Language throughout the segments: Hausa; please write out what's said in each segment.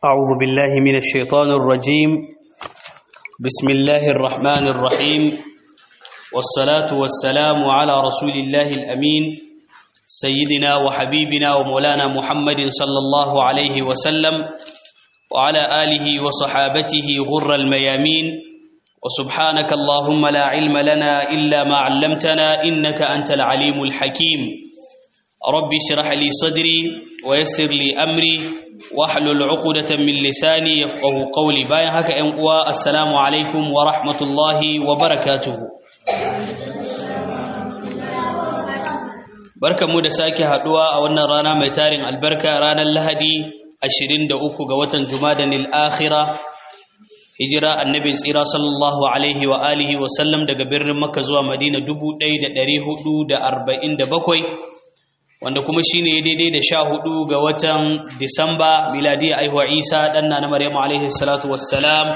أعوذ بالله من الشيطان الرجيم بسم الله الرحمن الرحيم والصلاة والسلام على رسول الله الأمين سيدنا وحبيبنا ومولانا محمد صلى الله عليه وسلم وعلى آله وصحابته غر الميامين وسبحانك اللهم لا علم لنا إلا ما علمتنا إنك أنت العليم الحكيم ربي اشرح لي صدري ويسر لي أمري واحلل عقدة من لساني يفقه قولي باين هكا أنقوى السلام عليكم ورحمة الله وبركاته barka mu da sake haduwa a wannan rana mai tarin albarka ranar lahadi 23 ga watan jumadanil akhira hijira annabi tsira sallallahu alaihi wa alihi wa sallam daga birnin makka zuwa madina 1447 wanda kuma shine daidai da 14 ga watan disamba miladiya aihuwa isa danna na maryamu alaihi salatu wassalam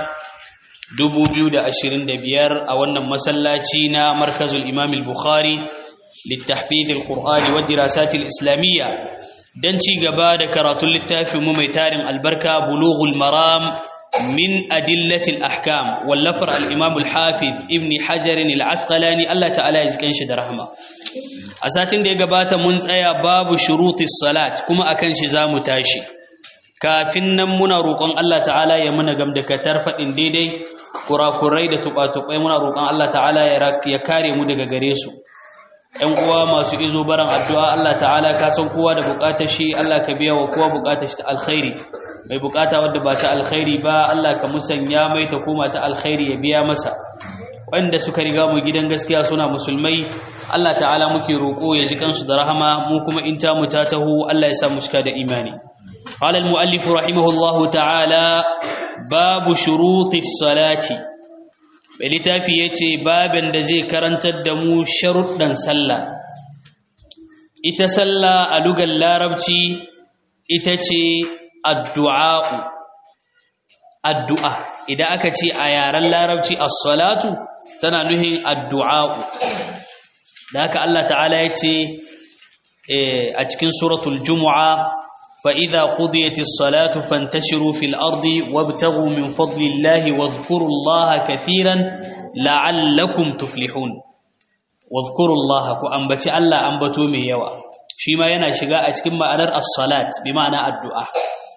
2025 a wannan masallaci na markazul imam al-bukhari للتحفيظ القرآن والدراسات الإسلامية دنشي قبادة كرات للتافي مميتار البركة بلوغ المرام من أدلة الأحكام واللفر الإمام الحافظ ابن حجر العسقلاني الله تعالى يزكين شد رحمه أساتين دي قبادة منزايا باب شروط الصلاة كما أكن شزام تاشي kafin nan muna roƙon Allah ta'ala ya muna gamdakatar faɗin daidai kurakurai da tuɓa-tuɓai muna roƙon Allah ta'ala ya kare mu daga gare su ‘yan uwa masu izo baran addu'a Allah ta'ala ka san kowa da bukatar shi Allah ka biya wa kowa bukatar shi ta alkhairi mai bukata wadda ba ta alkhairi ba Allah ka musanya mai ta koma ta alkhairi ya biya masa wanda suka riga mu gidan gaskiya suna musulmai Allah ta'ala muke roƙo ya ji kansu da rahama mu kuma in ta mu ta taho Allah ya sa mu cika da imani قال المؤلف رحمه الله تعالى باب شروط الصلاه littafi ya ce babin da zai karantar da mu sharuɗan sallah ita sallah a lugar larabci ita ce addu'a'u addu'a idan aka ce a yaren larabci as-salatu tana nuhin addu'a'u da haka Allah ta'ala ya ce a cikin suratul jumu'a فإذا قضيت الصلاة فانتشروا في الأرض وابتغوا من فضل الله واذكروا الله كثيرا لعلكم تفلحون واذكروا الله كأنبتي الله أنبتوا من يوا شما ينا شغاء أتكم معنى الصلاة بمعنى الدعاء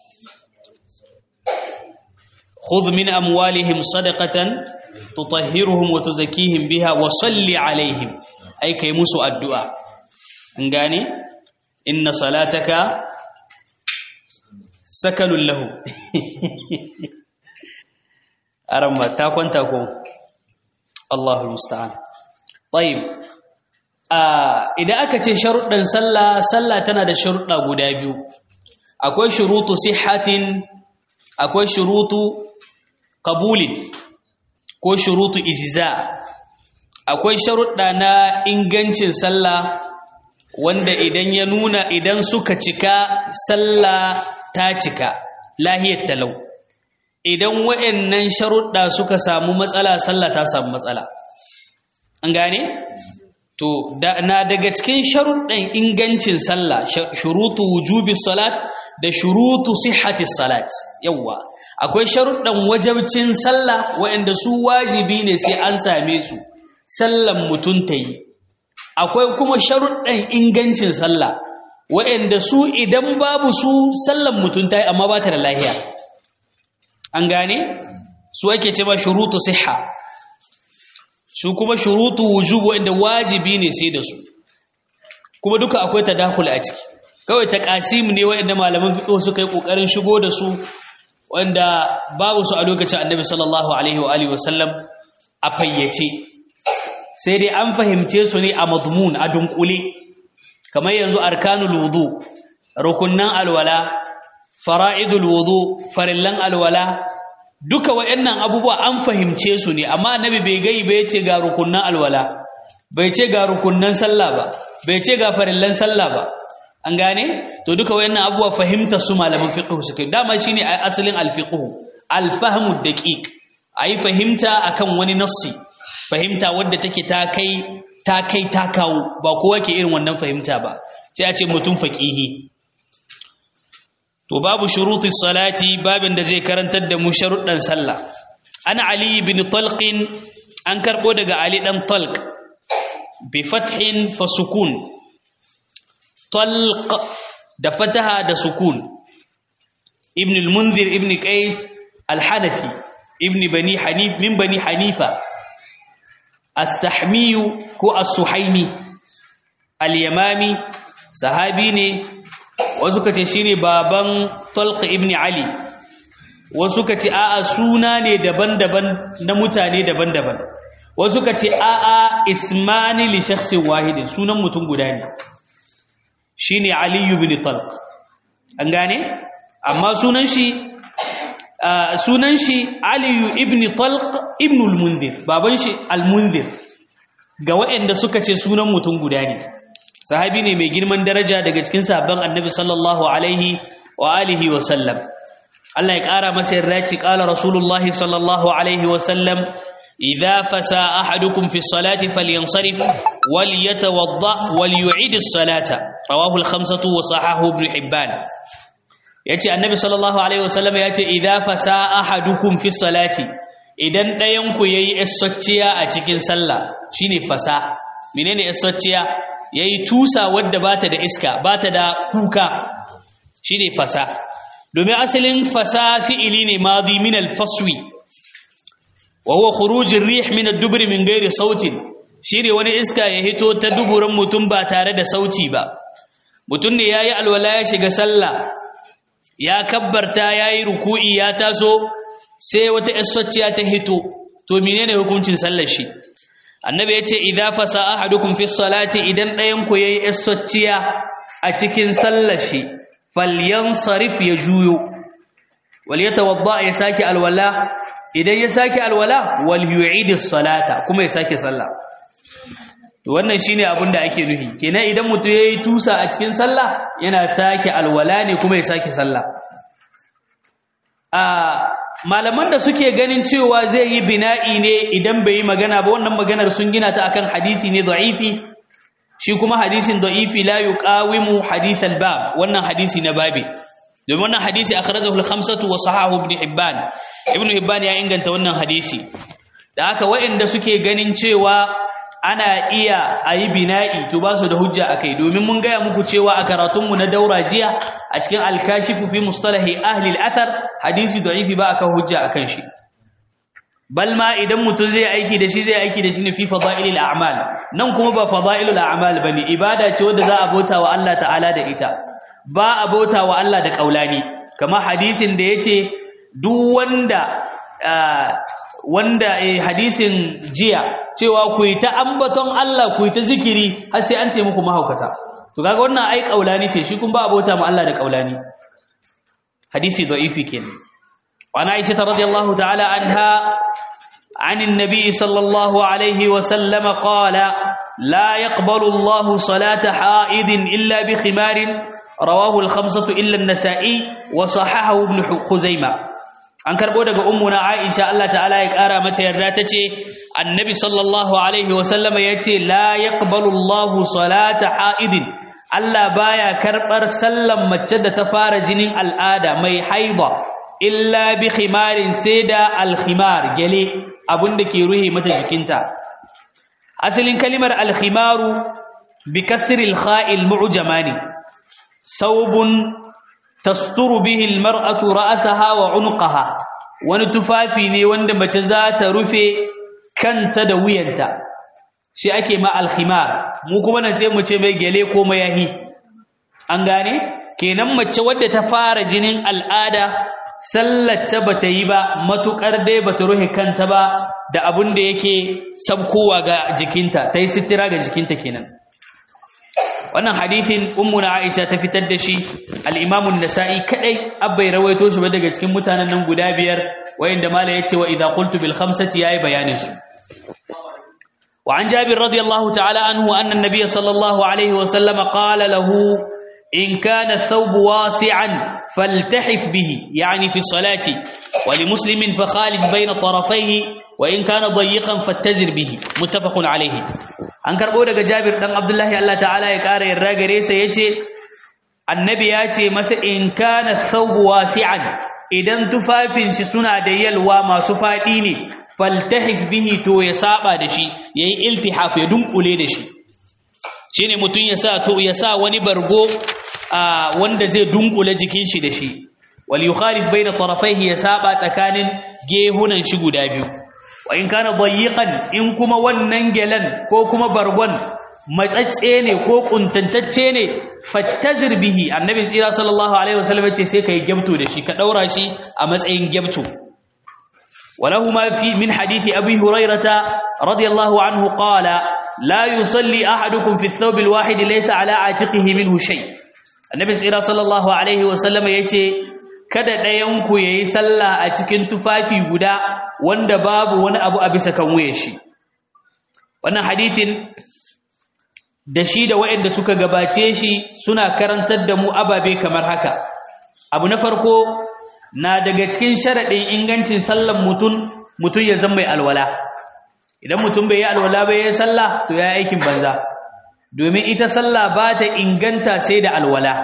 خذ من أموالهم صدقة تطهرهم وتزكيهم بها وصل عليهم أي كيمسوا الدعاء انغاني إن صلاتك sakalun lahu aramma ta kwanta ko Allahu musta'an tayyib idan aka ce sharuɗan sallah sallah tana da sharuɗa guda biyu akwai shurutu sihhatin akwai shurutu qabulin ko shurutu ijza akwai sharuɗa na ingancin sallah wanda idan ya nuna idan suka cika sallah ta cika lahiyar talau idan wa'annan sharuɗa suka samu matsala sallah ta samu matsala an gane to na daga cikin sharuɗan ingancin sallah shurutu wujubi salat da shurutu sihhati salat yawa akwai sharuɗan wajabcin sallah wa'anda su wajibi ne sai an same su sallan mutum ta yi akwai kuma sharuɗan ingancin sallah waɗanda su idan babu su sallan mutum ta yi amma ba ta da lahiya an gane su ake ce ma shurutu siha su kuma shurutu wujubu waɗanda wajibi ne sai da su kuma duka akwai tadakul a ciki kawai ta kasim ne waɗanda malaman fiqh suka yi kokarin shigo da su wanda babu su a lokacin annabi sallallahu alaihi wa alihi wasallam a fayyace sai dai an fahimce su ne a madmun a dunkule kamar yanzu arkanul wudu rukunnan alwala fara'idul wudu farillan alwala duka waɗannan abubuwa an fahimce su ne amma annabi bai gai bai ce ga rukunnan alwala bai ce ga rukunnan sallah ba bai ce ga farillan sallah ba an gane to duka waɗannan abubuwa fahimta su malaman fiqh su kai dama shine asalin alfiqh alfahmu daqiq ayi fahimta akan wani nassi fahimta wadda take ta kai ta kai ta kawo ba kowa ke irin wannan fahimta ba sai a ce mutum faƙihi to babu shurutis salati babin da zai karantar da mu sharuɗan sallah ana ali ibn talq an karbo daga ali dan talq bi fathin fa sukun talq da fataha da sukun ibn al-munzir ibn qais al-hanafi ibn bani hanif min bani hanifa as-sahmi ko as-suhaimi al-yamami sahabi ne wasu kace shine baban talq ibn ali wasu kace a'a suna ne daban-daban na mutane daban-daban wasu kace a'a ismani li shakhsin wahidin sunan mutum guda ne shine ali ibn talq an gane amma sunan shi sunan shi aliyu ibn talq ibn al-munzir baban shi al-munzir ga waɗanda suka ce sunan mutum guda ne sahabi ne mai girman daraja daga cikin sahabban annabi sallallahu alaihi wa alihi wa sallam Allah ya ƙara masa yarda ci ƙala rasulullahi sallallahu alaihi wa sallam idza fasa ahadukum fi salati falyansarif wal yatawadda wal yu'id as-salata rawahu al-khamsatu wa sahahu ibn hibban yace annabi sallallahu alaihi wasallam yace idza fasa ahadukum fi salati idan ɗayan ku yayi essacciya a cikin sallah shine fasa menene essacciya yayi tusa wadda bata da iska bata da kuka shine fasa domin asalin fasa fi'ili ne madi min al-faswi wa huwa khuruj ar-rih min ad-dubr min ghairi sautin shine wani iska ya hito ta duburan mutum ba tare da sauti ba mutum ne yayi alwala ya shiga sallah ya kabbarta ya yi ruku'i ya taso sai wata isocciya ta hito to menene hukuncin sallar shi annabi ya ce idza fasa ahadukum fi salati idan ɗayan ku yayi isocciya a cikin sallar shi falyansarif ya juyo wal yatawadda ya saki alwala idan ya saki alwala wal yu'id salata kuma ya saki sallah to wannan shine abin da ake nufi kenan idan mutum yayi tusa a cikin sallah yana sake alwala ne kuma ya sake sallah a malaman da suke ganin cewa zai yi bina'i ne idan bai yi magana ba wannan maganar sun gina ta akan hadisi ne da'ifi shi kuma hadisin da'ifi la yuqawimu hadith al-bab wannan hadisi na babi domin wannan hadisi akhrajahu al-khamsatu wa sahahu ibn hibban ibn hibban ya inganta wannan hadisi da haka waɗanda suke ganin cewa ana iya a yi bina'i to ba su da hujja a kai domin mun gaya muku cewa a karatunmu na daura jiya a cikin alkashifu fi mustalahi ahli al'athar hadisi da'ifi ba akan hujja akan shi bal ma idan mutum zai aiki da shi zai aiki da shi ne fi fada'ilil a'mal nan kuma ba fada'ilul a'mal bane ibada ce wanda za a bauta wa Allah ta'ala da ita ba a bauta wa Allah da kaulani kamar hadisin da yace duk wanda wanda eh, hadisin jiya cewa ku yi ta ambaton Allah ku yi ta zikiri har sai an ce muku mahaukata to kaga wannan ai kaulani ce shi kun ba abota mu Allah da kaulani hadisi da'ifi kenan wa ana aisha radiyallahu ta'ala anha عن النبي صلى الله عليه وسلم قال لا يقبل الله صلاة حائد إلا بخمار رواه الخمسة إلا النسائي وصححه ابن خزيمة an karbo daga ummuna Aisha Allah ta'ala ya kara mata yarda tace annabi sallallahu alaihi wasallama yace la yaqbalu Allahu salata haidin Allah baya karbar sallan mace da ta fara jinin al'ada mai haiba illa bi khimarin da al-khimar gele abinda ke ruhe mata jikinta asalin kalimar al-khimaru bi kasri al-kha'il mu'jamani saubun tasturu bihi almar'atu ra'saha wa 'unqaha wani tufafi ne wanda mace za ta rufe kanta da wuyanta shi ake ma alkhimar mu kuma nan sai mu ce mai gele ko mayahi an gane kenan mace wadda ta fara jinin al'ada sallata bata yi ba matukar dai bata rufe kanta ba da abun da yake sabkowa ga jikinta tayi sitira ga jikinta kenan wannan hadithin ummuna Aisha ta fitar da shi al-Imam an-Nasa'i kadai abbai rawaito shi ba daga cikin mutanen nan guda biyar wayanda mala yace wa idza qultu bil khamsati yayi bayanin su wa an Jabir radiyallahu ta'ala anhu anna an-nabiy sallallahu alayhi wa sallam qala lahu in kana ath-thawb wasi'an faltahif bihi yani fi salati wa li muslimin fa khalid bayna tarafayhi wa in kana dayiqan fattazir bihi muttafaqun alayhi an karbo daga Jabir dan Abdullahi Allah ta'ala ya kara yarda gare sa yace annabi ya ce masa in kana thawbu wasi'an idan tufafin shi suna da yalwa masu fadi ne faltahik bihi to ya saba da shi yayi iltihaf ya dunkule da shi shine mutun ya sa to ya sa wani bargo wanda zai dunkule jikin shi da shi wal yukhalif baina tarafaihi ya saba tsakanin gehunan shi guda biyu wa in kana dayiqan in kuma wannan gelan ko kuma bargon matsacce ne ko kuntantacce ne fattazir bihi annabi tsira sallallahu alaihi wasallam ce sai kai gyabto da shi ka daura shi a matsayin gyabto ولهما في من حديث أبي هريرة رضي الله عنه قال لا يصلي أحدكم في الثوب الواحد ليس على عاتقه منه شيء النبي صلى الله عليه وسلم يتي kada ɗayanku ya yi sallah a cikin tufafi guda wanda babu wani abu a bisa kan wuya shi wannan hadisin da shi da waɗanda suka gabace shi suna karantar da mu ababe kamar haka abu na farko na daga cikin sharaɗin ingancin sallan mutum mutum ya zama mai alwala idan mutum bai yi alwala bai yi sallah to ya aikin banza domin ita sallah ba ta inganta sai da alwala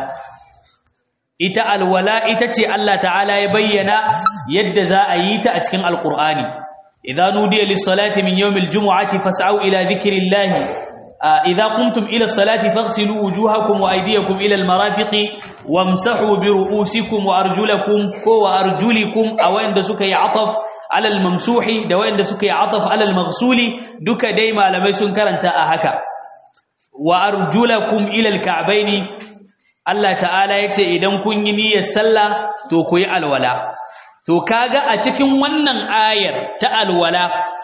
ita alwala ita ce Allah ta'ala ya bayyana yadda za a yi ta a cikin alkur'ani idza nudiya lis-salati min yawmil jumu'ati fas'au ila dhikrillahi idza qumtum ila as-salati faghsilu wujuhakum wa aydiyakum ila al-marafiqi wamsahu bi ru'usikum wa arjulakum ko wa arjulikum aw inda suka yi ataf ala al-mamsuhi da wanda suka yi ataf ala al-maghsuli duka dai malamai sun karanta a haka wa arjulakum ila al-ka'baini Allah ta'ala ya ce idan kun yi niyyar sallah to ku yi alwala to kaga a cikin wannan ayar ta alwala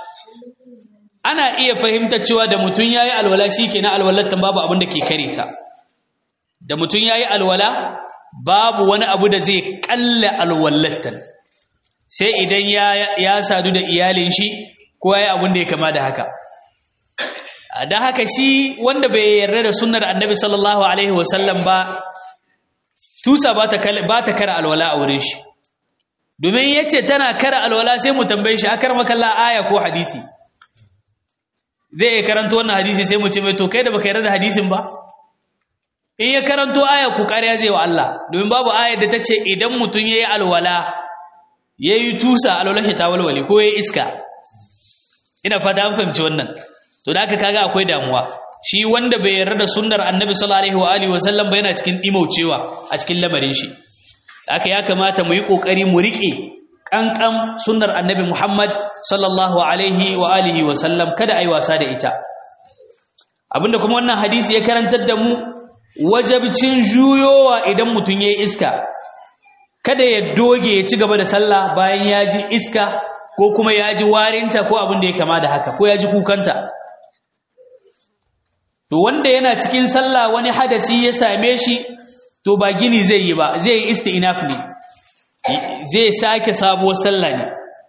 ana iya fahimtar cewa da mutum yayi alwala shikenan alwalar tan babu abin da ke kare ta da mutum yayi alwala babu wani abu da zai kalla alwalar tan sai idan ya ya sadu da iyalin shi ko yayi abin da ya kama da haka dan haka shi wanda bai yarda da sunnar annabi sallallahu alaihi wasallam ba tusa ba ta ba ta kara alwala a wurin shi domin yace tana kara alwala sai mu tambaye shi akar makalla aya ko hadisi zai karanto wannan hadisi sai mu ce mai to kai da baka yarda da hadisin ba in ya karanto aya ku kariya zai wa Allah domin babu ayar da tace idan mutun yayi alwala yayi tusa alwala shi ta walwale ko yayi iska ina fata an fahimci wannan to da aka kaga akwai damuwa shi wanda bai yarda da sunnar annabi sallallahu alaihi wa alihi wasallam ba yana cikin dimaucewa a cikin lamarin shi haka ya kamata mu yi kokari mu rike kankan sunnar annabi Muhammad sallallahu alaihi wa alihi wasallam kada ai wasa da ita abinda kuma wannan hadisi ya karantar da mu wajabcin juyowa idan mutun yayi iska kada ya doge ya ci gaba da sallah bayan ya ji iska ko kuma ya ji warinta ko abin da ya kama da haka ko ya ji kukanta to wanda yana cikin sallah wani hadasi ya same shi to ba gini zai yi ba zai yi isti'naf ne zai sake sabuwar sallah ne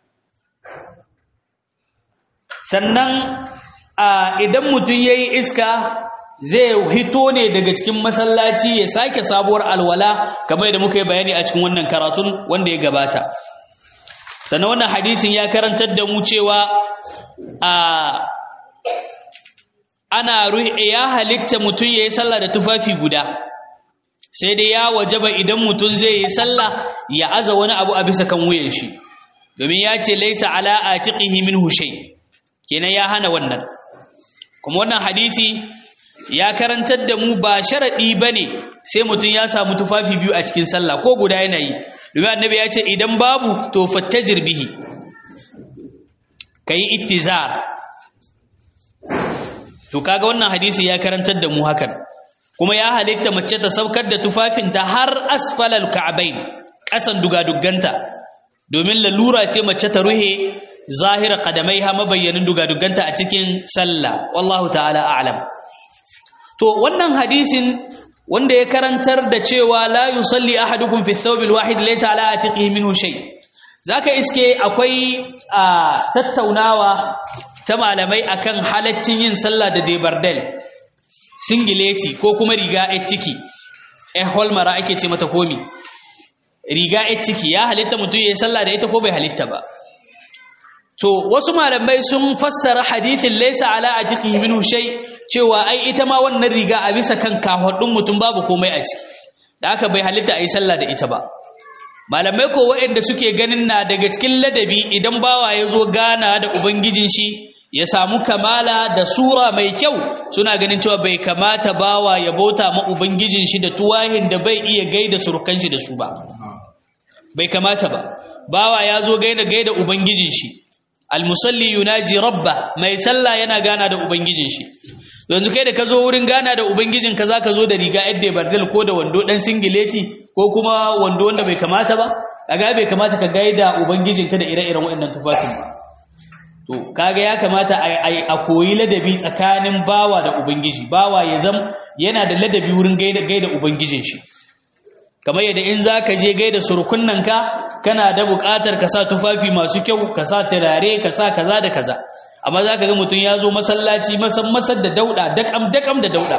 sannan idan mutum yayi iska zai hito ne daga cikin masallaci ya sake sabuwar alwala kamar da muka yi bayani a cikin wannan karatun wanda ya gabata sannan wannan hadisin ya karantar da mu cewa a ana ya halitta mutum ya yi sallah da tufafi guda sai dai ya wajaba idan mutum zai yi sallah ya aza wani abu a bisa kan wuyan shi domin ya ce laisa ala atiqihi minhu shay kenan ya hana wannan kuma wannan hadisi ya karantar da mu ba sharadi bane sai mutum ya samu tufafi biyu a cikin sallah ko guda yana yi domin annabi ya ce idan babu to fattajir bihi kai ittizar to kaga wannan hadisi ya karantar da mu hakan kuma ya halitta mace ta saukar da tufafinta har asfalal ka'bain kasan dugadugganta domin lalura ce mace ta ruhe zahira qadamaiha mabayyanin dugadugganta a cikin sallah wallahu ta'ala a'lam to wannan hadisin wanda ya karantar da cewa la yusalli ahadukum fi thawbil wahid laysa ala atiqihi minhu shay zaka iske akwai tattaunawa ta malamai akan halaccin yin sallah da debardel singileti ko kuma riga a ciki eh holmara ake ce mata komi riga a ciki ya halitta mutum ya yi sallah da ita ko bai halitta ba to wasu malamai sun fassara hadithin laysa ala atiqihi minhu shay cewa ai ita ma wannan riga a bisa kan kahudin mutum babu komai a ciki da aka bai halitta a yi sallah da ita ba malamai ko waɗanda suke ganin na daga cikin ladabi idan bawa ya zo gana da ubangijin shi ya samu kamala da sura mai kyau suna ganin cewa bai kamata bawa ya bauta ma ubangijin shi da tuwahin da bai iya gaida surukan shi da su ba bai kamata ba bawa ya zo gaida gaida ubangijin shi almusalli yunaji rabba mai sallah yana gana da ubangijin shi yanzu kai da ka zo wurin gana da ubangijin ka zaka zo da riga yadda bardal ko da wando dan singileti ko kuma wando wanda bai kamata ba kaga bai kamata ka gaida ubangijin ka da ire-iren waɗannan tufafin ba to kaga ya kamata a koyi ladabi tsakanin bawa da ubangiji bawa ya zam yana da ladabi wurin gaida gaida ubangijin shi kamar yadda in zaka je gaida surukunnan ka kana da buƙatar ka sa tufafi masu kyau ka sa turare ka sa kaza da kaza amma zaka ga mutum ya zo masallaci masan masar da dauda dakam dakam da dauda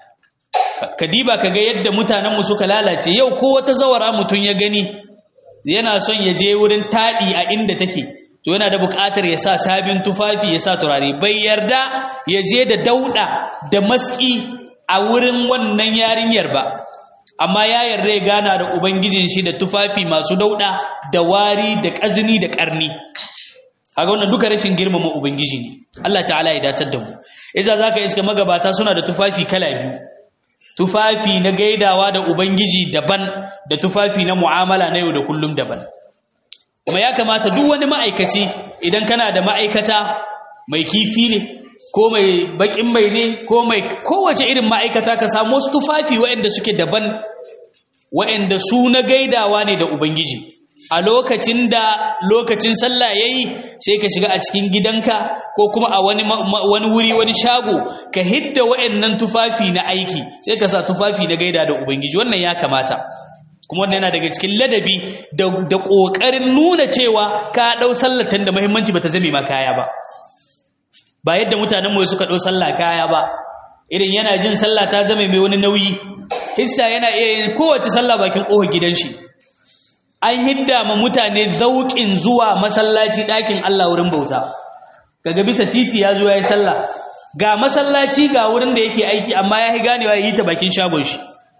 kadiba kaga yadda mutanen mu suka lalace yau ko wata zawara mutum ya gani yana son ya je wurin tadi a inda take to yana da buƙatar ya sa sabin tufafi ya sa turare bai yarda ya je da dauda da maski a wurin wannan yarinyar ba amma ya yarda ya gana da ubangijin shi da tufafi masu dauda da wari da kazini da karni kaga wannan duka rashin girmama ubangiji ne Allah ta'ala ya dacar da mu idan zaka iska magabata suna da tufafi kala biyu tufafi na gaidawa da ubangiji daban da tufafi na mu'amala na yau da kullum daban kuma ya kamata duk wani ma'aikaci idan kana da ma'aikata mai kifi ne ko mai bakin mai ne ko mai kowace irin ma'aikata ka samu wasu tufafi waɗanda suke daban waɗanda su na gaidawa ne da ubangiji a lokacin da lokacin sallah yayi sai ka shiga a cikin gidanka ko kuma a wani wani wuri wani shago ka hidda waɗannan tufafi na aiki sai ka sa tufafi na gaida da ubangiji wannan ya kamata kuma wannan yana daga cikin ladabi da da kokarin nuna cewa ka dau sallatan da muhimmanci bata zame ma kaya ba ba yadda mutanen mu suka dau sallah kaya ba irin yana jin sallah ta zame mai wani nauyi hissa yana iya yin kowace sallah bakin kofar gidan shi an hidda ma mutane zauƙin zuwa masallaci ɗakin Allah wurin bauta kaga bisa titi ya zo ya yi sallah ga masallaci ga wurin da yake aiki amma ya yi ganewa ya yi ta bakin shagon shi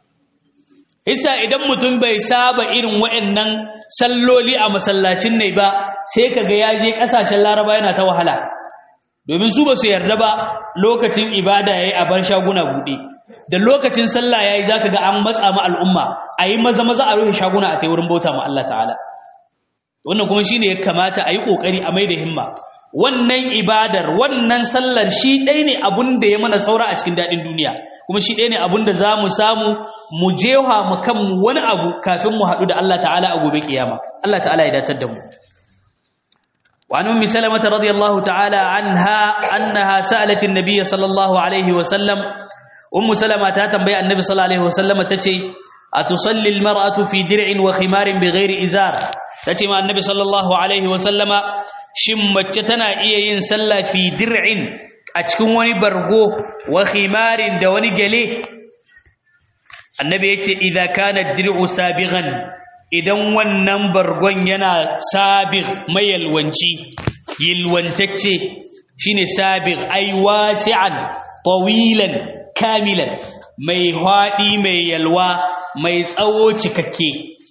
isa idan mutum bai saba irin waɗannan salloli a masallacin ne ba sai kaga ya je ƙasashen laraba yana ta wahala domin su ba su yarda ba lokacin ibada ya yi a bar shaguna buɗe da lokacin sallah yayi zaka ga an matsa ma al'umma ayi maza maza a rufe shaguna a tai wurin bauta ma Allah ta'ala wannan kuma shine ya kamata ayi kokari a maida himma wannan ibadar wannan sallar shi ɗaya ne abun da ya mana saura a cikin daɗin duniya kuma shi ɗaya ne abun da za mu samu mu jewa mu kan wani abu kafin mu haɗu da Allah ta'ala a gobe kiyama Allah ta'ala ya datar da mu وعن أم سلمة رضي الله تعالى عنها أنها سألت النبي صلى الله عليه وسلم ummu salama ta tambaya annabi sallallahu alaihi wasallama tace atusalli almar'atu fi dir'in wa khimarin bighairi izar tace ma annabi sallallahu alaihi wasallama shin mace tana iya yin sallah fi dir'in a cikin wani bargo wa khimarin da wani gele annabi yace idza kana dir'u sabighan idan wannan bargon yana sabig mayalwanci yilwantacce shine sabig ay wasi'an tawilan kamilan mai haɗi mai yalwa mai tsawo cikakke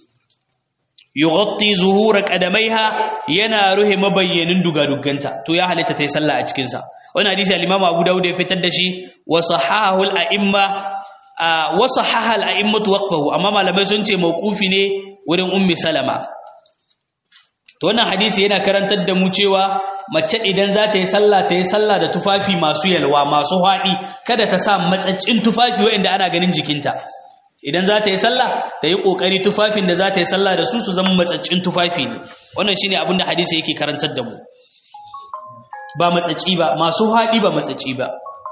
yughatti zuhura qadamaiha yana ruhe mabayyanin dugaduganta to ya halitta tayi sallah a cikin sa wannan hadisi al-Imam Abu Dawud ya fitar da shi wa sahahu al-a'imma wa sahaha al-a'immatu waqfahu amma malamai sun ce mauqufi ne wurin ummi salama to wannan hadisi yana karantar da mu cewa mace idan za ta yi sallah ta yi sallah da tufafi masu yalwa masu haɗi kada ta sa matsaccin tufafi wanda ana ganin jikinta idan za ta yi sallah ta yi ƙoƙari tufafin da za ta yi sallah da su su zama matsaccin tufafi ne wannan shine abin da hadisi yake karantar da mu ba matsacci ba masu haɗi ba matsacci ba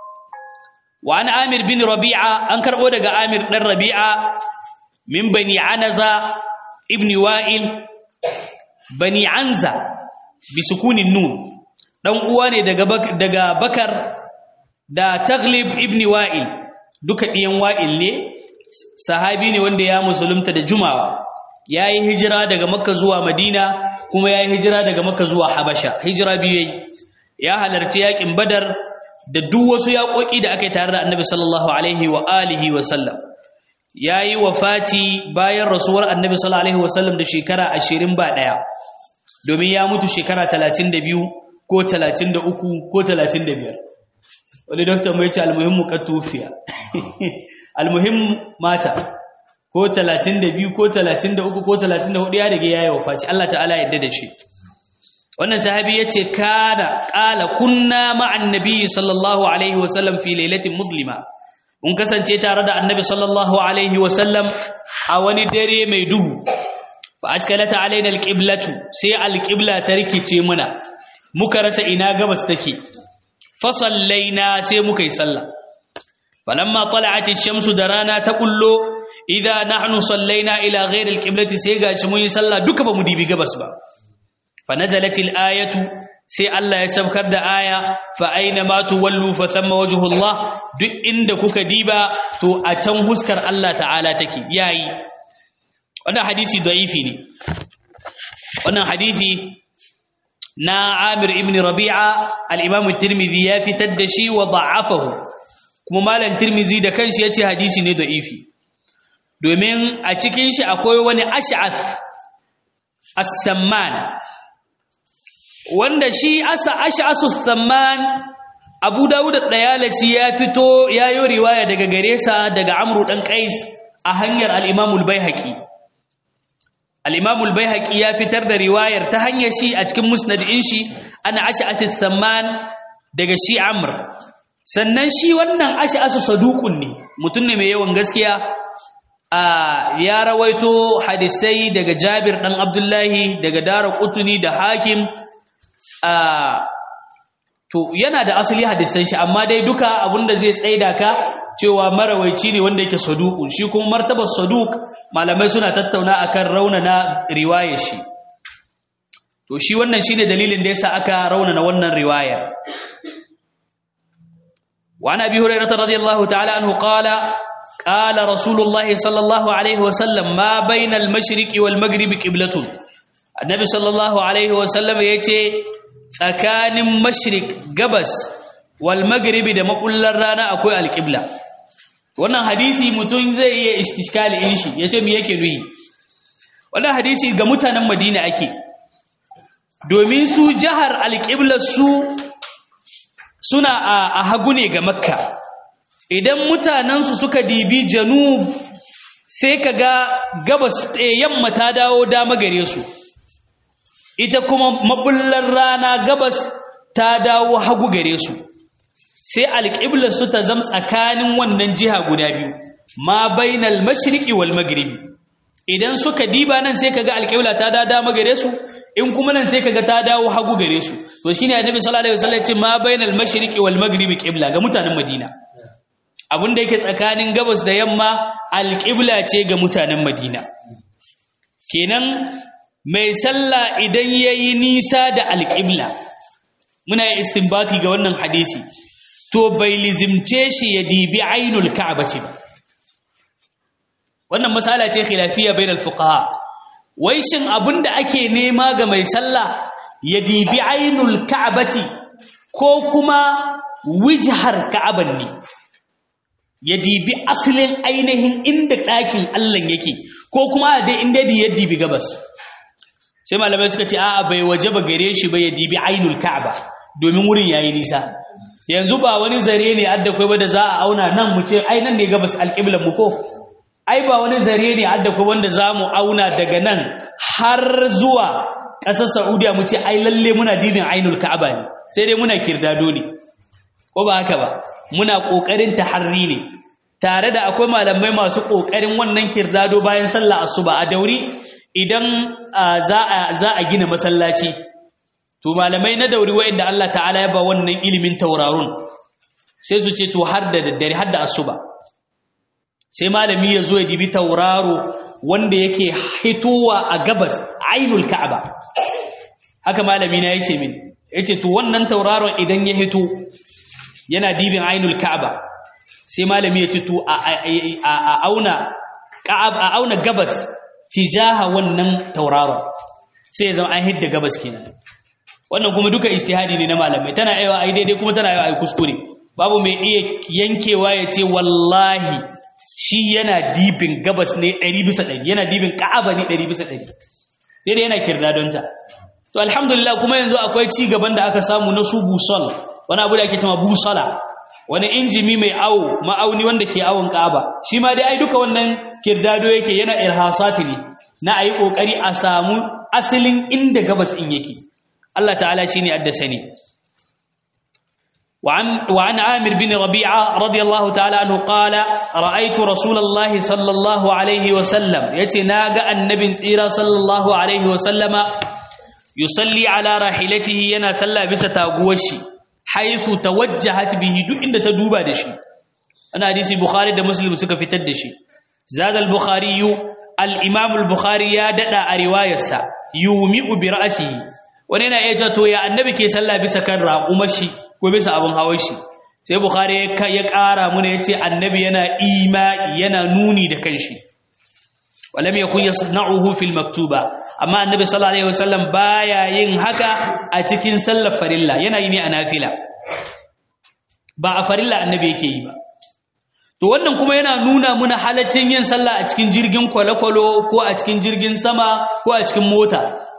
wa an amir bin rabi'a an karɓo daga amir ɗan rabi'a min bani anaza ibn wa'il bani anza bi sukunin nun dan uwa ne daga daga bakar da taglib ibn wa'il duka diyan wa'il ne sahabi ne wanda ya musulunta da jumawa yayi hijira daga makka zuwa madina kuma yayi hijira daga makka zuwa habasha hijira biyu yayi ya halarci yakin badar da duk wasu yaƙoƙi da aka yi tare da annabi sallallahu alaihi wa alihi wa sallam yayi wafati bayan rasuwar annabi sallallahu alaihi wasallam da shekara 20 ba daya domin ya mutu shekara 32 ko 33 ko 35 wani doktor mai ce almuhimmu katufiya almuhim mata ko 32 ko 33 ko 34 ya rige yayi wafati Allah ta'ala yadda da shi wannan sahabi yace kana qala kunna ma'an nabiy sallallahu alaihi wasallam fi lailatin muslima mun kasance tare da annabi sallallahu alaihi wasallam a wani dare mai duhu fa askalata alaina alqiblatu sai alqibla ta rikice muna muka rasa ina gabas take fa sallaina sai muka yi sallah falamma tala'at ash-shamsu da rana ta kullo idza nahnu sallaina ila ghayri alqiblati sai gashi mun yi sallah duka ba mu dibi gabas ba fa nazalat al-ayatu sai Allah ya saukar da aya fa aina ma tuwallu fa thamma wajhullah duk inda kuka diba to a can huskar Allah ta'ala take yayi wannan hadisi da'ifi ne wannan hadisi na Amir ibn Rabi'a al-Imam at-Tirmidhi ya fitar da shi wa da'afahu kuma malam Tirmidhi da kanshi yace hadisi ne da'ifi domin a cikin shi akwai wani ash'ath as-samman wanda shi asa ash'asu as-samman Abu Dawud ad-Dayalisi ya fito yayo riwaya daga gare sa daga Amru dan Qais a hanyar al-Imam al-Baihaqi al-Imam al-Baihaqi ya fitar da riwayar ta hanyar shi a cikin musnadin shi ana ash'asu as-samman daga shi Amr sannan shi wannan ash'asu saduqun ne mutum ne mai yawan gaskiya ya rawaito hadisai daga Jabir dan Abdullahi daga Dara Qutni da Hakim to yana da asali hadisan shi amma dai duka abinda zai tsaida ka cewa marawaici ne wanda yake saduqun shi kuma martabar saduq malamai suna tattauna akan raunana riwayar shi to shi wannan shine dalilin da yasa aka raunana wannan riwayar وعن ابي هريره رضي الله تعالى عنه قال قال رسول الله صلى الله عليه وسلم ما بين المشرق والمغرب قبلة النبي صلى الله عليه وسلم yace tsakanin mashrik gabas wal maghribi da makullar rana akwai alqibla wannan hadisi mutum zai iya istishkali in shi yace me yake nuyi wannan hadisi ga mutanen Madina ake domin su jahar alqibla su suna a hagu ne ga makka idan mutanensu suka dibi janub sai ka ga gabas yamma ta dawo dama gare su ita kuma mabullar rana gabas ta dawo hagu gare su sai alƙiblarsu ta zama tsakanin wannan jiha guda biyu ma bainal mashriqi wal maghribi idan suka diba nan sai kaga alƙibla ta da dama gare su in kuma nan sai kaga ta dawo hagu gare su to shine annabi sallallahu alaihi wasallam ya ce ma bainal mashriqi wal maghribi qibla ga mutanen madina abin da yake tsakanin gabas da yamma alƙibla ce ga mutanen madina kenan mai sallah idan ya yi nisa da alƙibla muna yi istinbati ga wannan hadisi to bai lizimce shi ya dibi ainul ka'aba ce ba wannan masala ce khilafiya bainal fuqaha wai shin abin da ake nema ga mai sallah ya dibi ainul ka'abati ko kuma wijhar ka'aban ne ya dibi asalin ainihin inda ɗakin Allah yake ko kuma da inda da ya dibi gabas sai malamai suka ce a'a bai waje ba gare shi ba ya dibi ainul ka'aba domin wurin yayi nisa yanzu ba wani zare ne adda kai ba da za a auna nan mu ce ai nan ne gabas alqiblan mu ko ai ba wani zare ne adda kai wanda za mu auna daga nan har zuwa ƙasar Saudiya mu ce ai lalle muna dibin ainul ka'aba ne sai dai muna kirdado ne ko ba haka ba muna ƙoƙarin taharri ne tare da akwai malamai masu ƙoƙarin wannan kirdado bayan sallah asuba a dauri idan za a gina masallaci to malamai na dauri wa'inda Allah ta'ala ya ba wannan ilimin taurarun sai su ce to har da daddare har da asuba sai malami ya zo ya dibi tauraro wanda yake hitowa a gabas ainul ka'aba haka malami na yace min yace to wannan tauraron idan ya hito yana dibin ainul ka'aba sai malami ya ce to a auna ka'ab a auna gabas tijaha wannan tauraron sai ya zama an hidda gabas kenan wannan kuma duka istihadi ne na malamai tana aiwa ai daidai kuma tana aiwa ai kuskure babu mai iya yankewa ya ce wallahi shi yana dibin gabas ne 100 bisa 100 yana dibin ka'aba ne 100 bisa 100 sai dai yana kirdadonta to alhamdulillah kuma yanzu akwai ci gaban da aka samu na su busol wani abu da ake cewa busala wani injimi mai awo ma'auni wanda ke awon ka'aba shi ma dai ai duka wannan kirdado yake yana irhasati ne na ayi kokari a samu asalin inda gabas in yake Allah ta'ala shine addasani وعن وعن عامر بن ربيعة رضي الله تعالى عنه قال رأيت رسول الله صلى الله عليه وسلم يتناغى النبي سيرا صلى الله عليه وسلم يصلي على راحلته ينا صلى بس تاغوشي حيث توجهت به duk inda ta duba da shi ana hadisi bukhari da muslim suka fitar da shi zada al-bukhari al-imam al-bukhari ya dada a riwayarsa yumi'u bi ra'sihi wani yana iya to ya annabi ke sallah bisa kan raqumashi ko bisa abin hawan shi sai bukhari ya ƙara muna yace annabi yana ima'i yana nuni da kanshi walam yakun yasna'uhu fil maktuba amma annabi sallallahu alaihi wasallam baya yin haka a cikin sallar farilla yana yi ne a nafila ba a farilla annabi yake yi ba to wannan kuma yana nuna muna halaccin yin sallah a cikin jirgin kwale-kwalo ko a cikin jirgin sama ko a cikin mota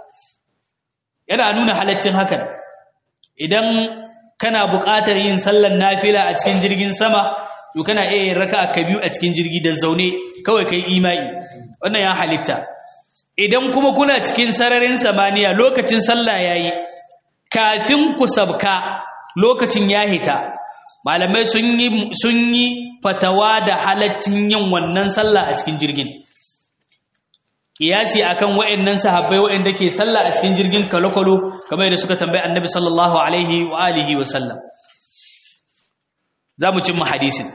yana nuna halaccin hakan idan kana buƙatar yin sallar nafila a cikin jirgin sama to kana iya yin raka'a ka biyu a cikin jirgi da zaune kawai kai imai wannan ya halitta idan kuma kuna cikin sararin samaniya lokacin sallah yayi kafin ku sabka lokacin ya hita malamai sun yi sun yi fatawa da halaccin yin wannan sallah a cikin jirgin kiyasi akan waɗannan sahabbai waɗanda ke sallah a cikin jirgin kalokalo kamar yadda suka tambayi annabi sallallahu alaihi wa alihi wa sallam za mu cimma hadisin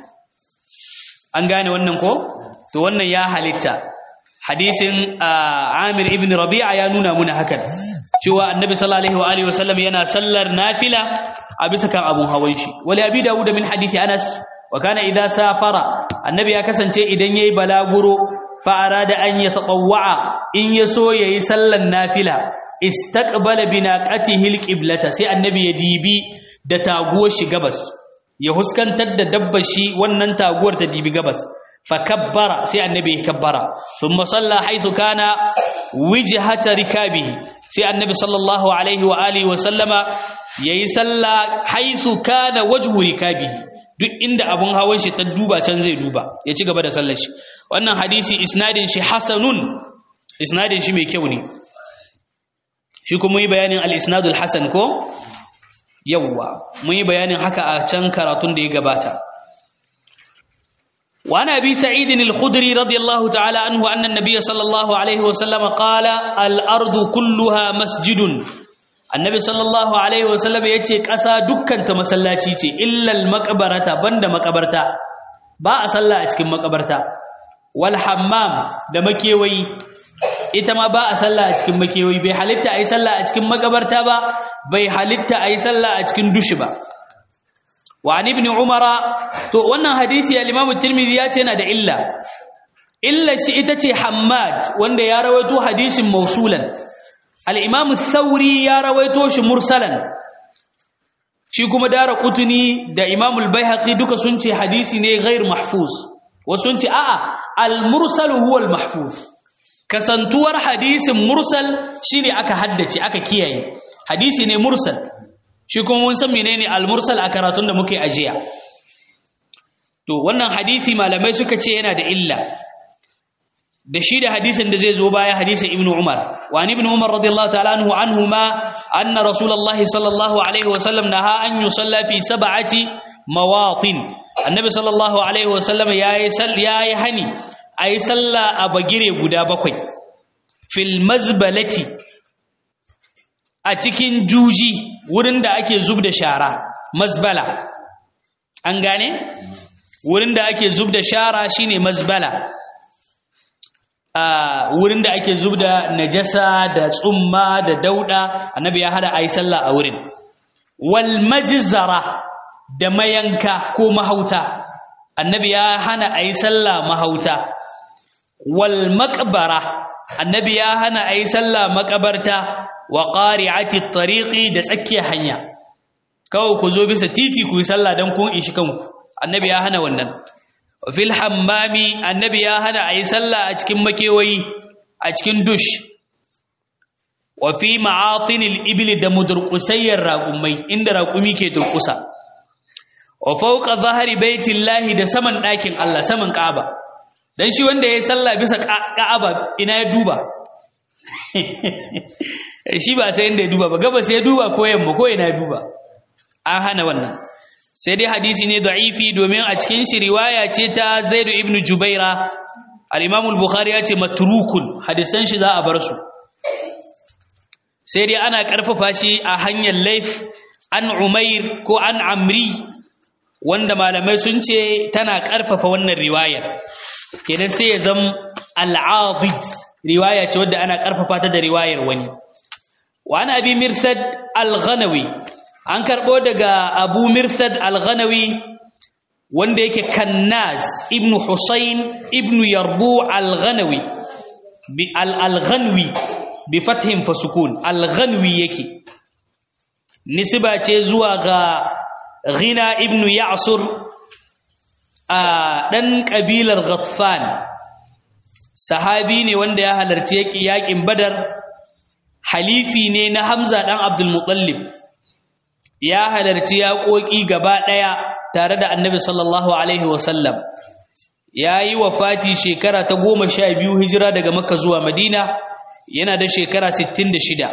an gane wannan ko to wannan ya halitta hadisin amir ibn rabi'a ya nuna muna hakan cewa annabi sallallahu alaihi wa alihi wa sallam yana sallar nafila a bisa kan abun hawan shi wali abi dawud min hadisi anas wa kana idza safara annabi ya kasance idan yayi balaguro fa'arada an ya taɓawa'a in ya so ya yi sallan nafila istaqbala binaqatihi alqiblata sai annabi ya dibi da taguwar shi gabas ya huskantar da dabbar shi wannan taguwar ta dibi gabas fa kabbara sai annabi ya kabbara thumma salla haythu kana wijhata rikabihi sai annabi sallallahu alaihi wa alihi wa sallama yayi salla haythu kana wajhu rikabihi duk inda abun hawan shi ta duba can zai duba ya ci gaba da sallar shi wannan hadisi isnadin shi hasanun isnadin shi mai kyau ne shi kuma yi bayanin al-isnadul hasan ko yawwa mun yi bayanin haka a can karatun da ya gabata وعن أبي سعيد الخدري رضي الله تعالى عنه أن النبي صلى الله عليه وسلم قال الأرض كلها مسجد annabi sallallahu alaihi wasallam ya ce ƙasa dukkanta masallaci ce illal makabarata banda makabarta ba a sallah a cikin makabarta wal hammam da makewayi ita ma ba a sallah a cikin makewayi bai halitta a yi sallah a cikin makabarta ba bai halitta a yi sallah a cikin dushi ba wa an ibn umara to wannan hadisi al-imam tirmidhi ya ce yana da illa illa shi ita ce hammad wanda ya rawaito hadisin mausulan al'imamu sauri ya rawaito shi mursalan shi kuma dara kutuni da imamul bai duka sun ce hadisi ne gair mahfuz wasu sun ce a'a al-mursal huwal mahfuz kasantuwar hadisin mursal shi ne aka haddace aka kiyaye hadisi ne mursal shi kuma mun san menene al-mursal a karatun da muke ajiya to wannan hadisi malamai suka ce yana da illa da shi da hadisin da zai zo baya hadisin ibnu umar wa ibn umar radiyallahu ta'ala anhu anhuma anna rasulullahi sallallahu alaihi wasallam naha an yusalla fi sab'ati mawatin annabi sallallahu alaihi wasallam yayi yayi hani ayi salla a bagire guda bakwai fil mazbalati a cikin juji wurin da ake zub da shara mazbala an gane wurin da ake zub da shara shine mazbala a wurin da ake zub da najasa da tsumma da dauda annabi ya hada ayi sallah a wurin wal majzara da mayanka ko mahauta annabi ya hana ayi sallah mahauta wal maqbara annabi ya hana ayi sallah makabarta wa qari'ati at-tariqi da tsakiyar hanya kawai ku zo bisa titi ku yi sallah dan kun ishi kanku annabi ya hana wannan fil hammami annabi ya hana ayi sallah a cikin makewayi a cikin dush wa fi ma'atinil ibli da mudurqusayyar raqumai inda raqumi ke turkusa wa fawqa zahri baitillahi da saman ɗakin Allah saman Ka'aba dan shi wanda yayi sallah bisa Ka'aba ina ya duba shi ba sai inda ya duba ba gaba sai ya duba ko yamma ko ina ya duba an hana wannan sai dai hadisi ne da'ifi domin a cikin shi riwaya ce ta Zaid ibn Jubaira al-Imam al-Bukhari ya ce matrukun hadisan shi za a bar su sai dai ana karfafa shi a hanyar laif an Umair ko an Amri wanda malamai sun ce tana karfafa wannan riwayar kenan sai ya zama al-Adid riwaya ce wadda ana karfafa ta da riwayar wani wa ana abi Mirsad al-Ghanawi an karɓo daga abu mirsad al-ghanawi wanda yake kannaz ibn husayn ibn yarbu al-ghanawi bi al-ghanwi bi fathin fa sukun al-ghanwi yake nisba ce zuwa ga ghina ibn ya'sur a dan kabilar ghatfan sahabi ne wanda ya halarci yaƙin badar halifi ne na hamza dan abdul muttalib ya halarci yaƙoƙi gaba ɗaya tare da annabi sallallahu alaihi wasallam ya yi wafati shekara ta goma sha biyu hijira daga makka zuwa madina yana da shekara sittin da shida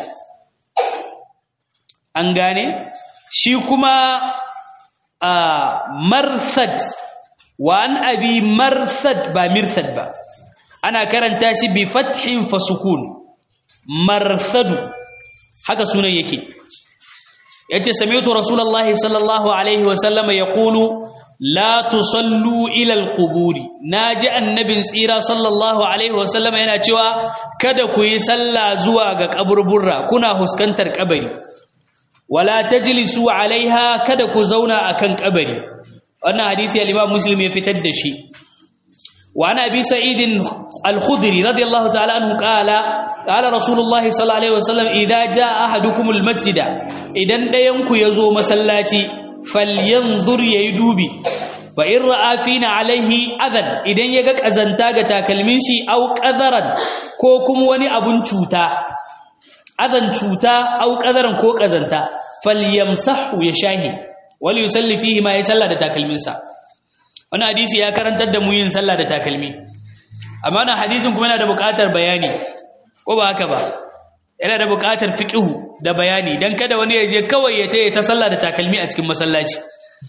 an gane shi kuma a marsad wa an abi marsad ba mirsad ba ana karanta shi bi fathin fasukun marsadu haka sunan yake yace sami'tu rasulullahi sallallahu alaihi wasallama yaqulu la tusallu ila alquburi naji annabin tsira sallallahu alaihi wasallama yana cewa kada ku yi sallah zuwa ga kaburburra kuna huskantar kabari wala tajlisu alaiha kada ku zauna akan kabari wannan hadisi al-imam muslim ya fitar da shi wa ana bi sa'id al-khudri radiyallahu ta'ala anhu qala qala rasulullahi sallallahu alaihi wasallam idza jaa ahadukumul masjida idan dayan ku yazo masallaci falyanzur yayi dubi fa in ra'a fina alaihi adan idan yaga kazanta ga takalmin shi au qadaran ko kuma wani abun cuta adan cuta au qadaran ko kazanta falyamsahu ya shahi wal yusalli fihi ma yasalla da takalminsa wannan hadisi ya karantar da mu yin sallah da takalmi amma wannan hadisin kuma yana da buƙatar bayani ko ba haka ba yana da buƙatar fiqhu da bayani dan kada wani ya je kawai ya taye ta sallah da takalmi a cikin masallaci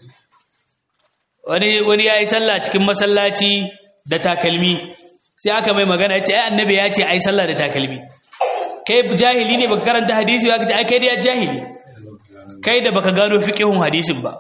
wani wani yayi sallah cikin masallaci da takalmi sai aka mai magana ya ce ai annabi ya ce ai sallah da takalmi kai jahili ne baka karanta hadisi ba ka ce ai kai da jahili kai da baka gano fiqhun hadisin ba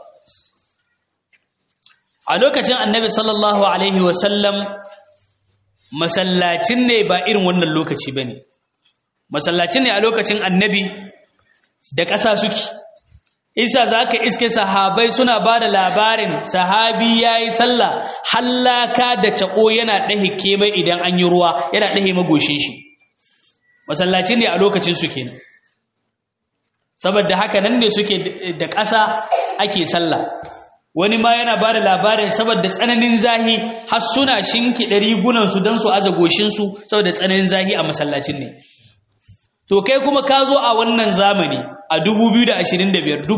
a lokacin annabi sallallahu alaihi wasallam masallacin ne ba irin wannan lokaci bane masallacin ne a lokacin annabi da ƙasa suke isa zaka iske sahabai suna ba da labarin sahabi yayi sallah hallaka da tako yana dahe kemai idan an yi ruwa yana dahe magoshin shi masallacin ne a lokacin su kenan saboda haka nan ne suke da ƙasa ake sallah wani ma yana ba da labarin saboda tsananin zahi har suna shinki ɗari gunansu don su aza goshinsu saboda tsananin zahi a masallacin ne to kai kuma ka zo a wannan zamani a 2025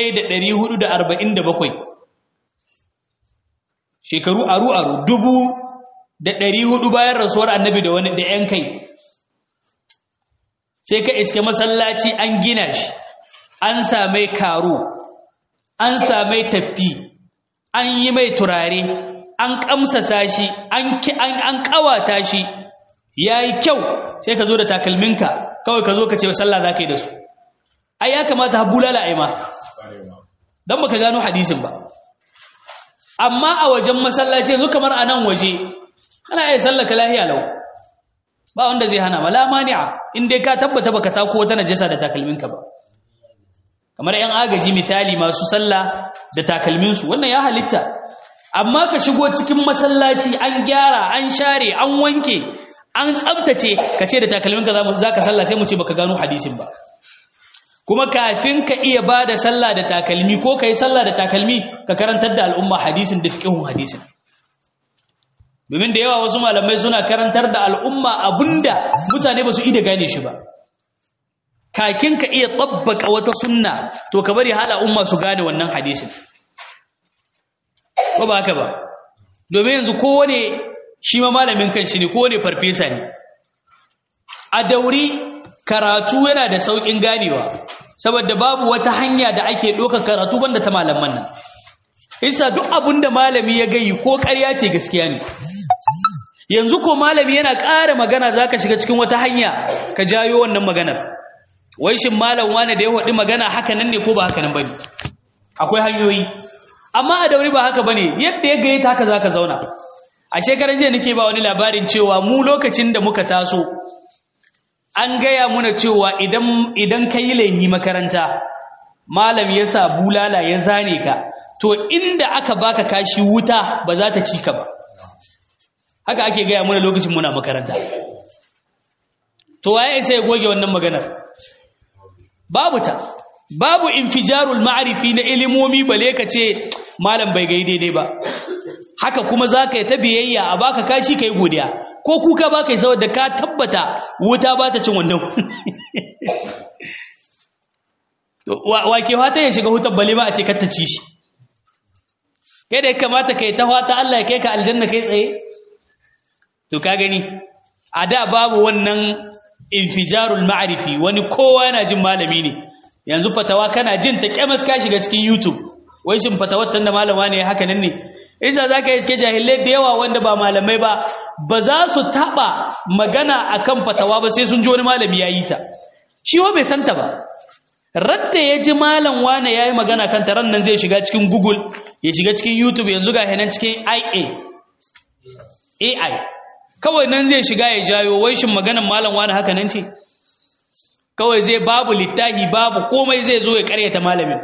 1447 shekaru aru-aru dubu da ɗari hudu bayan rasuwar annabi da wani da 'yan kai sai ka iske masallaci an gina shi an samai karo an samai tafi an yi mai turare an kamsasa shi an kawata shi ya yi kyau sai ka zo da takalminka kawai ka zo ka ce sallah za ka yi da su ai ya kamata ha bulala a ma don baka gano hadisin ba amma a wajen masallaci yanzu kamar a nan waje ana iya sallaka lahiya lau ba wanda zai hana mala mani'a in dai ka tabbata baka tako wata najasa da takalminka ba kamar yan agaji misali masu sallah da takalminsu wannan ya halitta amma ka shigo cikin masallaci an gyara an share an wanke an tsabtace ka ce da takalminka za ka sallah sai mu ce baka gano hadisin ba kuma kafin ka iya ba da sallah da takalmi ko ka yi sallah da takalmi ka karantar da al'umma hadisin da fiƙihun hadisin domin da yawa wasu malamai suna karantar da al'umma abinda mutane ba su ida gane shi ba kakin ka iya tabbaka wata sunna to ka bari hala umma su gane wannan hadisin ko ba haka ba domin yanzu kowane shi ma malamin kanshi ne kowane farfesa ne a dauri karatu yana da sauƙin ganewa saboda babu wata hanya da ake ɗaukar karatu banda ta malaman nan isa duk abin da malami ya gayi ko ƙarya ce gaskiya ne yanzu ko malami yana ƙara magana za ka shiga cikin wata hanya ka jayo wannan maganar wai shin malam wane da ya waɗi magana haka nan ne ko ba haka nan ba ne akwai hanyoyi amma a dauri ba haka ba ne yadda ya gaye ta haka za ka zauna a shekaran jiya nake ba wani labarin cewa mu lokacin da muka taso an gaya muna cewa idan idan ka yi laihi makaranta malam ya sa bulala ya zane ka to inda aka baka kashi wuta ba za ta ci ka ba haka ake gaya muna lokacin muna makaranta to waye sai ya goge wannan maganar babu ta babu infijarul ma'arifi na ilimomi bale ka ce malam bai gai daidai ba haka kuma za ka yi ta biyayya a baka kashi ka yi godiya ko kuka ba ka yi saboda ka tabbata wuta ba ta cin wannan wake fata ya shiga hutar bale ba a ce ta ci shi kai da ya kamata ka yi ta fata Allah ya kai ka aljanna kai tsaye to ka gani a da babu wannan infijarul ma'arifi wani kowa yana jin malami ne yanzu fatawa kana jin ta kyamas ka shiga cikin youtube wai shin fatawar tanda malama ne haka nan ne isa za ka iske jahilai da yawa wanda ba malamai ba ba za su taɓa magana akan fatawa ba sai sun ji wani malami ya yi ta shi wa bai santa ba radda ya ji malam wane ya yi magana kan taron nan zai shiga cikin google ya shiga cikin youtube yanzu ga hinan cikin ia ai kawai nan zai shiga ya jayo wai shin maganan malam wane haka nan ce kawai zai babu littahi babu komai zai zo ya karyata malamin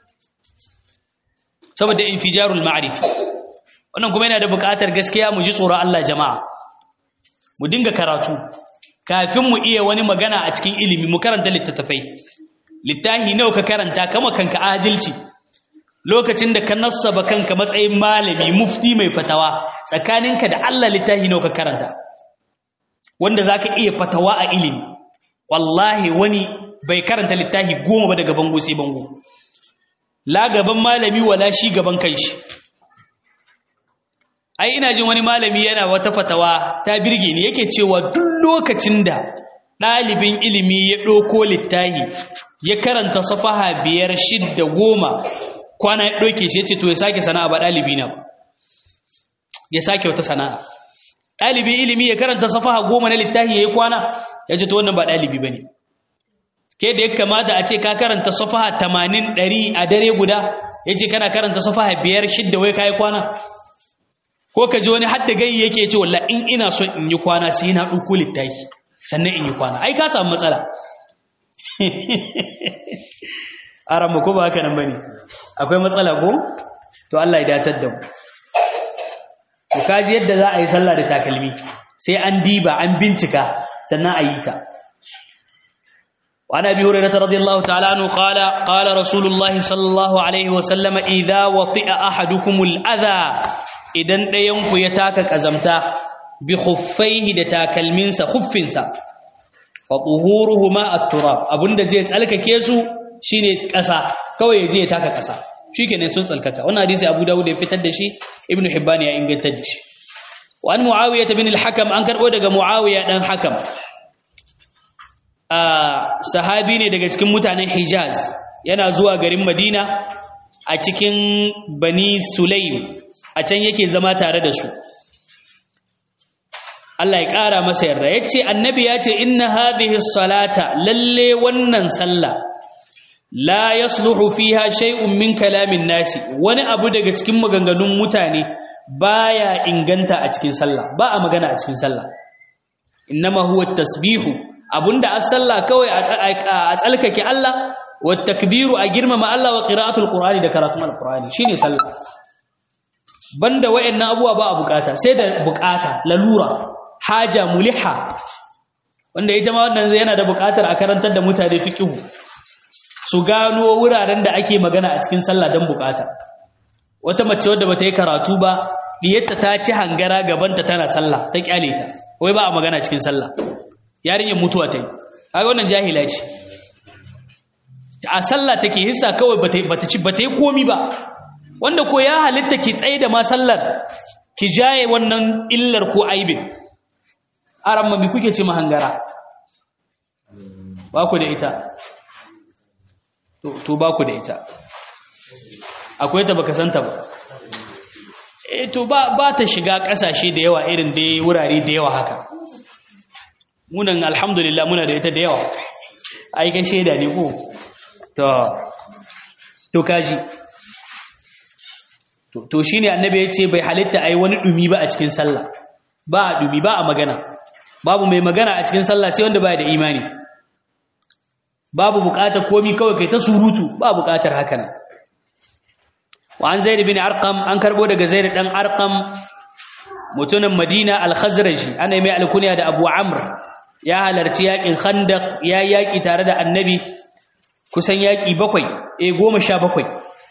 saboda infijarul ma'rif wannan kuma yana da buƙatar gaskiya mu ji tsoron Allah jama'a mu dinga karatu kafin mu iya wani magana a cikin ilimi mu karanta littattafai littahi nawa ka karanta kama kanka adalci lokacin da ka nassaba kanka matsayin malami mufti mai fatawa tsakaninka da Allah littahi nawa ka karanta wanda zaka iya fatawa a ilimi wallahi wani bai karanta littafi goma ba daga bango sai bango la gaban malami wala shi gaban kanshi ai ina jin wani malami yana wata fatawa ta birge ni yake cewa duk lokacin da ɗalibin ilimi ya ɗauko littafi ya karanta safaha biyar shidda goma kwana ya ɗauke shi ya ce to ya sake sana'a ba ɗalibi na ba ya sake wata sana'a ɗalibin ilimi ya karanta safaha goma na littafi ya yi kwana ya ce to wannan ba ɗalibi ba ne ke da ya kamata a ce ka karanta safaha tamanin ɗari a dare guda ya ce kana karanta safaha biyar shidda wai ka yi kwana ko ka ji wani hadda gai yake ce walla in ina son in yi kwana sai na ɗauko littafi sannan in yi kwana ai ka samu matsala a ramu ko ba haka nan bane akwai matsala ko to Allah ya dacar da mu to kaji yadda za a yi sallah da takalmi sai an diba an bincika sannan a yi ta وعن ابي هريره رضي الله تعالى عنه قال قال رسول الله صلى الله عليه وسلم اذا وطئ احدكم الاذى idan ɗayanku ya taka ƙazamta bi khuffaihi da takalminsa khuffinsa fa tuhuruhuma at-turab abinda zai tsalkake su shine ƙasa kawai ya je ya taka ƙasa shikenan sun tsalkaka wannan hadisi Abu Dawud ya fitar da shi Ibn Hibban ya inganta da shi wa an Muawiyah bin al-Hakam an karbo daga Muawiya dan Hakam a sahabi ne daga cikin mutanen Hijaz yana zuwa garin Madina a cikin Bani Sulaim a can yake zama tare da su Allah ya ƙara masa yarda ya ce annabi ya ce inna hadhihi salata lalle wannan sallah la yasluhu fiha shay'un min kalamin nasi wani abu daga cikin maganganun mutane baya inganta a cikin sallah ba a magana a cikin sallah innama huwa tasbihu abunda as-sallah kawai a tsalkake Allah wa takbiru a girmama Allah wa qira'atul qur'ani da karatun al-qur'ani shine sallah banda wayannan abuwa ba a bukata sai da bukata lalura haja muliha wanda ya jama wannan yana da bukatar a karantar da mutane fiqhu su gano wuraren da ake magana a cikin sallah dan bukata wata mace wadda bata yi karatu ba diyarta ta ci hangara gabanta tana sallah ta kyale ta wai ba a magana cikin sallah yarinyar mutuwa ta yi kaga wannan jahila ce a sallah take hissa kawai bata ci bata yi komi ba wanda ko ya halitta ki tsaye da ma sallar ki jaye wannan illar ko aibin aran mami kuke ce mahangara ba ku da ita to ba ku da ita akwai ta baka santa ba eh to ba ba ta shiga kasashe da yawa irin dai wurare da yawa haka munan alhamdulillah muna da ita da yawa ai ga sheda ne ko to to kaji to to shine annabi ya ce bai halitta ai wani dumi ba a cikin sallah ba a dumi ba a magana babu mai magana a cikin sallah sai wanda baya da imani babu bukatar komi kawai kai ta surutu ba bukatar haka nan wa an zaid bin arqam an karbo daga zaid dan arqam mutumin madina al-khazraji ana mai alkunya da abu amr ya halarci yakin khandaq ya yaki tare da annabi kusan yaki bakwai eh goma sha bakwai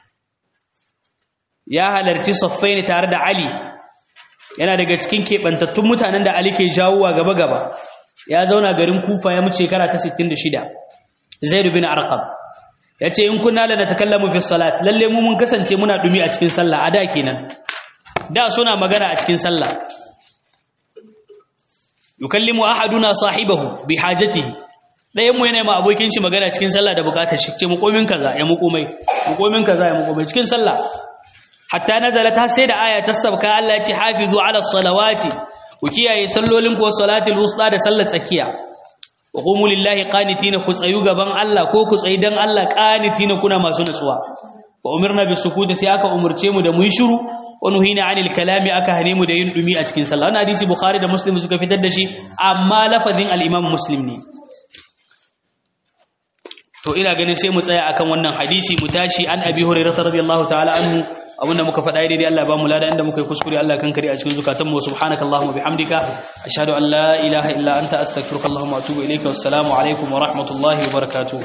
ya halarci saffaini tare da ali yana daga cikin keɓantattun mutanen da ali ke jawowa gaba-gaba ya zauna garin kufa ya mutu shekara ta 66 zaid bin arqam yace in kunna la natakallamu fi salat lalle mu mun kasance muna dumi a cikin sallah a da kenan da suna magana a cikin sallah yukallimu ahaduna sahibahu bi hajatihi dayan mu yana ma abokin shi magana cikin sallah da bukatar shi ce mu komin kaza ya mu komai mu komin kaza ya mu komai cikin sallah hatta nazalat har sai da aya ta sabka Allah ya ce hafizu ala salawati ku kiyaye sallolin ko salatul wusta da sallar tsakiya wa qumu lillahi qanitina ku tsayu gaban Allah ko ku tsayi dan Allah qanitina kuna masu nutsuwa wa umirna bis sukut sai aka umurce mu da mu yi shiru wa nuhina anil kalami aka hane mu da yin dumi a cikin sallah wannan hadisi bukhari da muslim suka fitar da shi amma lafazin al-imam muslim ne to ina ganin sai mu tsaya akan wannan hadisi mu tashi an abi hurairah radiyallahu ta'ala anhu abinda muka faɗa daidai Allah ba mu lada inda muka yi kuskure Allah kan kare a cikin zukatan mu subhanakallahumma bihamdika ashhadu an la ilaha illa anta astaghfiruka allahumma wa atubu ilayka wassalamu alaikum wa rahmatullahi wa barakatuh